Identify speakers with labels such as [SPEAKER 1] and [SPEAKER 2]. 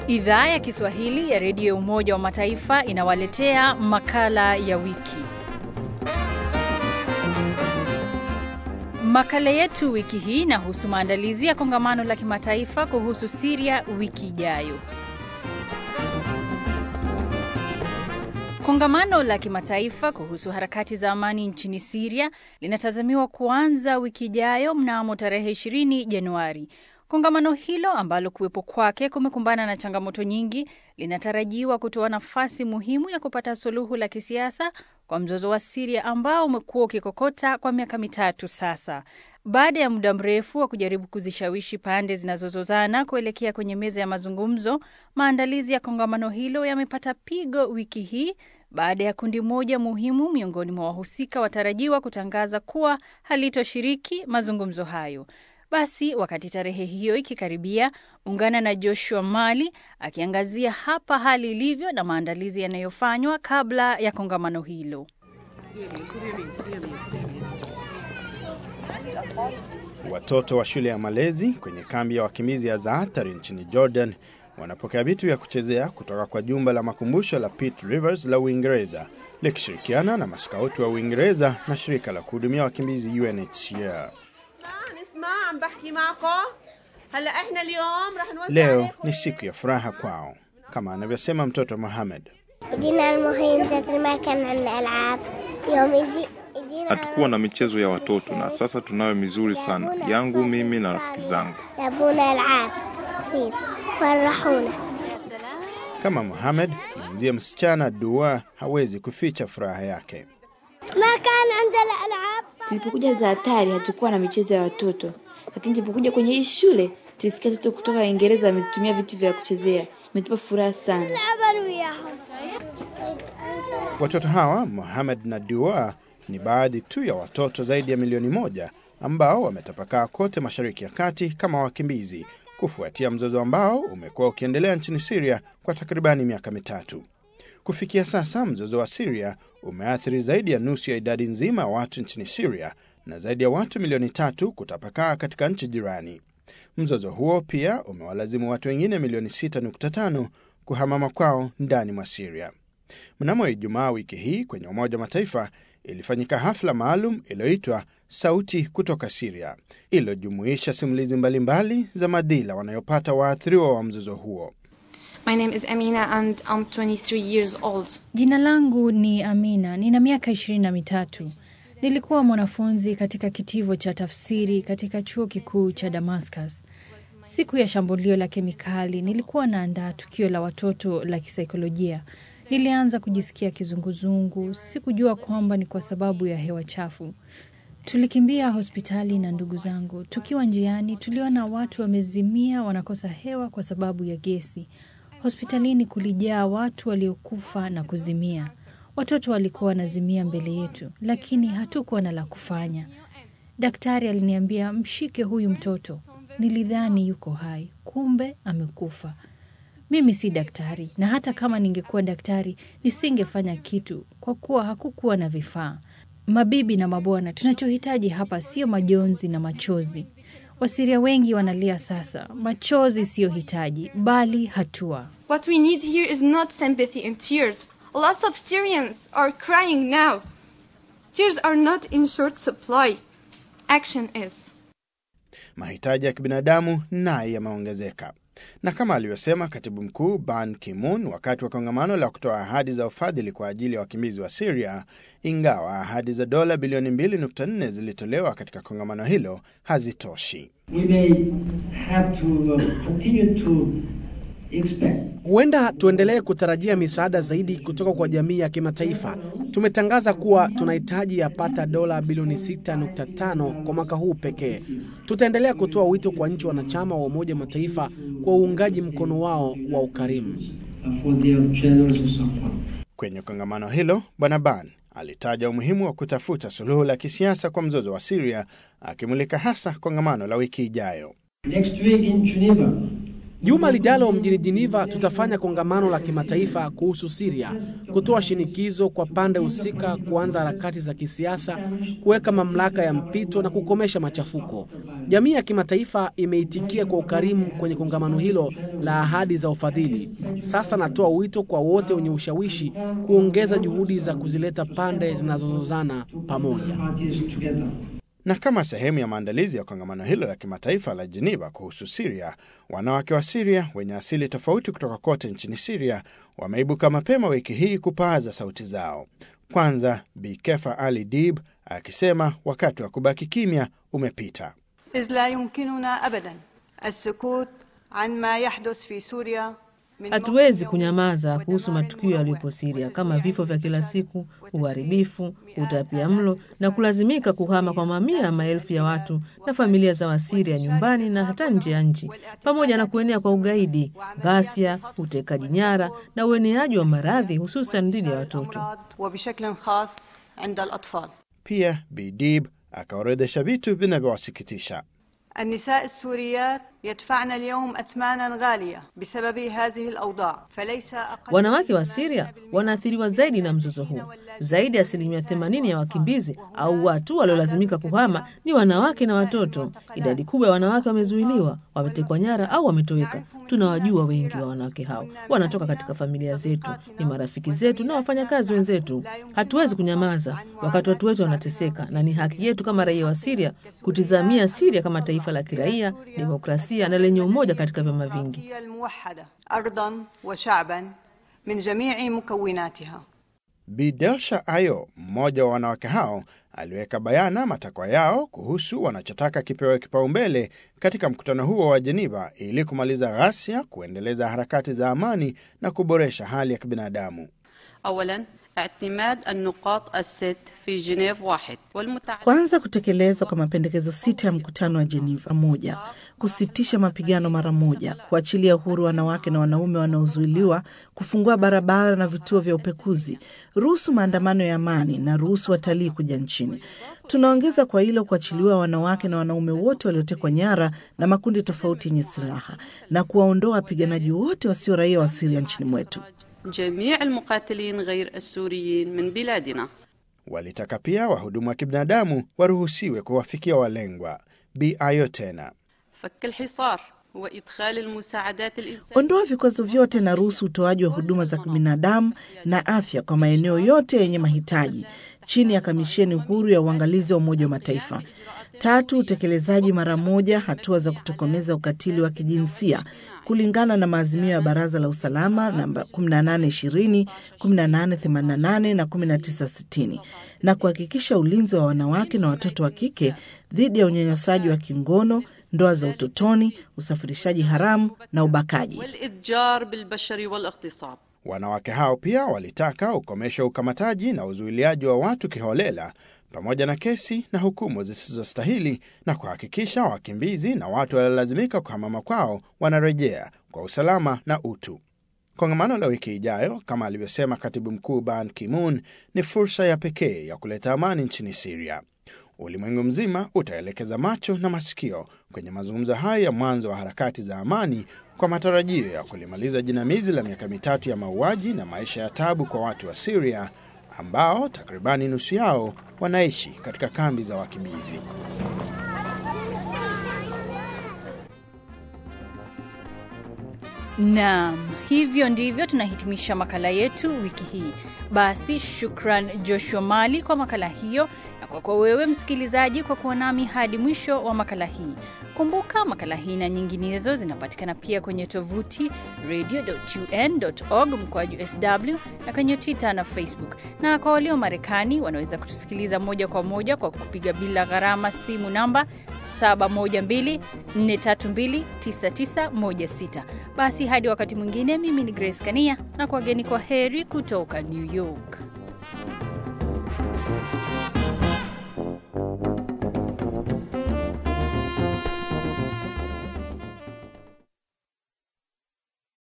[SPEAKER 1] Idhaa ya Kiswahili ya redio ya Umoja wa Mataifa inawaletea makala ya wiki. Makala yetu wiki hii inahusu maandalizi ya kongamano la kimataifa kuhusu Siria wiki ijayo. Kongamano la kimataifa kuhusu harakati za amani nchini Siria linatazamiwa kuanza wiki ijayo mnamo tarehe 20 Januari. Kongamano hilo ambalo kuwepo kwake kumekumbana na changamoto nyingi linatarajiwa kutoa nafasi muhimu ya kupata suluhu la kisiasa kwa mzozo wa Siria ambao umekuwa ukikokota kwa miaka mitatu sasa. Baada ya muda mrefu wa kujaribu kuzishawishi pande zinazozozana kuelekea kwenye meza ya mazungumzo, maandalizi ya kongamano hilo yamepata pigo wiki hii baada ya kundi moja muhimu miongoni mwa wahusika watarajiwa kutangaza kuwa halitoshiriki mazungumzo hayo. Basi wakati tarehe hiyo ikikaribia, ungana na Joshua Mali akiangazia hapa hali ilivyo na maandalizi yanayofanywa kabla ya kongamano hilo.
[SPEAKER 2] Watoto wa shule ya malezi kwenye kambi ya wakimbizi ya Zaatari nchini Jordan wanapokea vitu vya kuchezea kutoka kwa jumba la makumbusho la Pitt Rivers la Uingereza likishirikiana na maskauti wa Uingereza na shirika la kuhudumia wakimbizi UNHCR. Leo ni siku ya furaha kwao, kama anavyosema mtoto Mohamed.
[SPEAKER 3] Hatukuwa na michezo ya watoto na sasa tunayo mizuri sana yangu mimi na rafiki zangu.
[SPEAKER 2] Kama Mohamed, mwenzie msichana Dua hawezi kuficha furaha yake.
[SPEAKER 4] Tulipokuja Zaatari hatukuwa na michezo ya watoto, lakini tulipokuja kwenye hii shule tulisikia watoto kutoka Uingereza wametumia vitu vya kuchezea, imetupa furaha sana.
[SPEAKER 2] Watoto hawa Mohamed na Dua ni baadhi tu ya watoto zaidi ya milioni moja ambao wametapakaa kote Mashariki ya Kati kama wakimbizi kufuatia mzozo ambao umekuwa ukiendelea nchini Siria kwa takribani miaka mitatu. Kufikia sasa, mzozo wa Siria umeathiri zaidi ya nusu ya idadi nzima ya watu nchini Siria na zaidi ya watu milioni tatu kutapakaa katika nchi jirani. Mzozo huo pia umewalazimu watu wengine milioni 6.5 kuhama makwao ndani mwa Siria. Mnamo Ijumaa wiki hii kwenye Umoja wa Mataifa ilifanyika hafla maalum iliyoitwa Sauti kutoka Siria, iliyojumuisha simulizi mbalimbali za madhila wanayopata waathiriwa wa mzozo huo.
[SPEAKER 5] My name is Amina and I'm 23 years old.
[SPEAKER 1] Jina langu ni Amina, nina miaka ishirini na mitatu. Nilikuwa mwanafunzi katika kitivo cha tafsiri katika chuo kikuu cha Damascus. Siku ya shambulio la kemikali, nilikuwa naandaa tukio la watoto la kisaikolojia. Nilianza kujisikia kizunguzungu. Sikujua kwamba ni kwa sababu ya hewa chafu. Tulikimbia hospitali na ndugu zangu. Tukiwa njiani, tuliona watu wamezimia, wanakosa hewa kwa sababu ya gesi. Hospitalini kulijaa watu waliokufa na kuzimia. Watoto walikuwa wanazimia mbele yetu, lakini hatukuwa na la kufanya. Daktari aliniambia mshike huyu mtoto. Nilidhani yuko hai, kumbe amekufa. Mimi si daktari, na hata kama ningekuwa daktari nisingefanya kitu kwa kuwa hakukuwa na vifaa. Mabibi na mabwana, tunachohitaji hapa sio majonzi na machozi. Wasiria wengi wanalia sasa. Machozi siyo hitaji, bali hatua.
[SPEAKER 5] What we need here is not sympathy and tears. Lots of Syrians are crying now. Tears are not in short supply. Action is.
[SPEAKER 2] Mahitaji ya kibinadamu naye yameongezeka, na kama alivyosema katibu mkuu Ban Ki-moon wakati wa kongamano la kutoa ahadi za ufadhili kwa ajili ya wakimbizi wa Siria, ingawa ahadi za dola bilioni 2.4 zilitolewa katika kongamano hilo hazitoshi.
[SPEAKER 6] we may have to uh, continue to expect
[SPEAKER 7] Huenda tuendelee kutarajia misaada zaidi kutoka kwa jamii ya kimataifa. Tumetangaza kuwa tunahitaji yapata dola bilioni 6.5 kwa mwaka huu pekee. Tutaendelea kutoa wito kwa nchi wanachama wa Umoja wa Mataifa kwa uungaji mkono wao wa ukarimu.
[SPEAKER 6] uh, for their generous support.
[SPEAKER 2] Kwenye kongamano hilo, Bwana Ban alitaja umuhimu wa kutafuta suluhu la kisiasa kwa mzozo wa Siria, akimulika hasa kongamano la wiki ijayo.
[SPEAKER 6] Next week in Geneva,
[SPEAKER 7] Juma lijalo mjini Geneva tutafanya kongamano la kimataifa kuhusu Siria, kutoa shinikizo kwa pande husika kuanza harakati za kisiasa, kuweka mamlaka ya mpito na kukomesha machafuko. Jamii ya kimataifa imeitikia kwa ukarimu kwenye kongamano hilo la ahadi za ufadhili. Sasa natoa wito kwa wote wenye ushawishi kuongeza juhudi za kuzileta pande zinazozozana pamoja.
[SPEAKER 6] parties together.
[SPEAKER 2] Na kama sehemu ya maandalizi ya kongamano hilo la kimataifa la Geneva kuhusu Siria, wanawake wa Siria wenye asili tofauti kutoka kote nchini Siria wameibuka mapema wiki hii kupaaza sauti zao. Kwanza Bi Kefa Ali Dib akisema wakati wa kubaki kimya umepita.
[SPEAKER 8] إذ لا يمكننا أبدا السكوت عن ما يحدث في سوريا من
[SPEAKER 9] Hatuwezi kunyamaza kuhusu matukio yaliyopo Siria kama vifo vya kila siku, uharibifu, utapia mlo na kulazimika kuhama kwa mamia ya maelfu ya watu na familia za Wasiria nyumbani na hata nje ya nchi, pamoja na kuenea kwa ugaidi, ghasia, utekaji nyara na ueneaji wa maradhi hususan dhidi ya watoto.
[SPEAKER 8] الأمراض وبشكل خاص عند الأطفال
[SPEAKER 2] Pia Bi Dib akaorodhesha vitu vinavyowasikitisha.
[SPEAKER 8] النساء السوريات يدفعن اليوم أثمانا غالية بسبب هذه الأوضاع فليس أقل
[SPEAKER 9] Wanawake wa Siria wanaathiriwa zaidi na mzozo huu. Zaidi ya asilimia 80 ya wakimbizi au watu waliolazimika kuhama ni wanawake na watoto. Idadi kubwa ya wanawake wamezuiliwa, wametekwa nyara au wametoweka. Tunawajua wengi wa wanawake hao, wanatoka katika familia zetu, ni marafiki zetu na wafanyakazi wenzetu. Hatuwezi kunyamaza wakati watu wetu wanateseka, na ni haki yetu kama raia wa Siria kutizamia Siria kama taifa la kiraia, demokrasia na lenye umoja katika vyama vingi.
[SPEAKER 8] هي الموحدة أرضا وشعبا من جميع مكوناتها
[SPEAKER 2] Bi Delsha Ayo, mmoja wa wanawake hao, aliweka bayana matakwa yao kuhusu wanachotaka kipewe kipaumbele katika mkutano huo wa Geneva ili kumaliza ghasia, kuendeleza harakati za amani na kuboresha hali ya kibinadamu.
[SPEAKER 10] أولا اعتماد النقاط الست في جنيف واحد والمتعلق
[SPEAKER 11] Kwanza, kutekelezwa kwa mapendekezo sita ya mkutano wa Geneva: moja, kusitisha mapigano mara moja, kuachilia uhuru wanawake na wanaume wanaozuiliwa, kufungua barabara na vituo vya upekuzi, ruhusu maandamano ya amani na ruhusu watalii kuja nchini. Tunaongeza kwa hilo kuachiliwa wanawake na wanaume wote waliotekwa nyara na makundi tofauti yenye silaha na kuwaondoa wapiganaji wote wasio raia wa Siria nchini mwetu.
[SPEAKER 10] جميع المقاتلين غير السوريين من بلادنا
[SPEAKER 2] Walitaka pia wahudumu wa kibinadamu waruhusiwe kuwafikia walengwa. Bi Ayo tena
[SPEAKER 10] فك الحصار وإدخال المساعدات الإنسانية
[SPEAKER 11] Ondoa vikwazo vyote na ruhusu utoaji wa huduma za kibinadamu na afya kwa maeneo yote yenye mahitaji chini ya kamisheni huru ya uangalizi wa Umoja wa Mataifa. Tatu, utekelezaji mara moja hatua za kutokomeza ukatili wa kijinsia kulingana na maazimio ya Baraza la Usalama namba 1820, 1888 na 1960 na kuhakikisha ulinzi wa wanawake na watoto wa kike dhidi ya unyanyasaji wa kingono, ndoa za utotoni, usafirishaji haramu na ubakaji.
[SPEAKER 10] والإتجار بالبشر والاغتصاب
[SPEAKER 2] Wanawake hao pia walitaka ukomesho wa ukamataji na uzuiliaji wa watu kiholela pamoja na kesi na hukumu zisizostahili na kuhakikisha wakimbizi na watu waliolazimika kuhamama kwao wanarejea kwa usalama na utu. Kongamano la wiki ijayo, kama alivyosema katibu mkuu Ban Ki-moon, ni fursa ya pekee ya kuleta amani nchini Siria. Ulimwengu mzima utaelekeza macho na masikio kwenye mazungumzo hayo ya mwanzo wa harakati za amani kwa matarajio ya kulimaliza jinamizi la miaka mitatu ya mauaji na maisha ya tabu kwa watu wa Siria ambao takribani nusu yao wanaishi katika kambi za wakimbizi.
[SPEAKER 1] Naam, hivyo ndivyo tunahitimisha makala yetu wiki hii. Basi shukran Joshua Mali kwa makala hiyo na kwako wewe msikilizaji kwa kuwa nami hadi mwisho wa makala hii. Kumbuka makala hii na nyinginezo zinapatikana pia kwenye tovuti radio.un.org mkoaju sw na kwenye Twitter na Facebook. Na kwa walio Marekani wanaweza kutusikiliza moja kwa moja kwa kupiga bila gharama simu namba 712-432-9916. Basi hadi wakati mwingine, mimi ni Grace Kania na kwageni kwa heri kutoka New York.